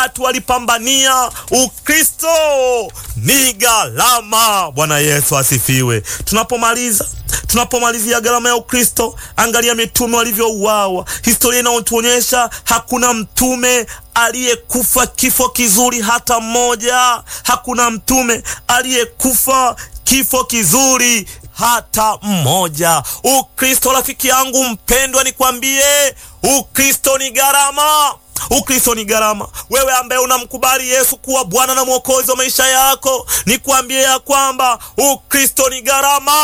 watu walipambania Ukristo. Ni gharama. Bwana Yesu asifiwe. Tunapomaliza tunapomalizia gharama ya Ukristo, angalia mitume walivyouawa. Historia inayotuonyesha hakuna mtume aliyekufa kifo kizuri hata mmoja. Hakuna mtume aliyekufa kifo kizuri hata mmoja. Ukristo, rafiki yangu mpendwa, nikwambie, Ukristo ni gharama. Ukristo ni gharama. Wewe ambaye unamkubali Yesu kuwa Bwana na Mwokozi wa maisha yako, nikwambie ya kwamba Ukristo ni gharama.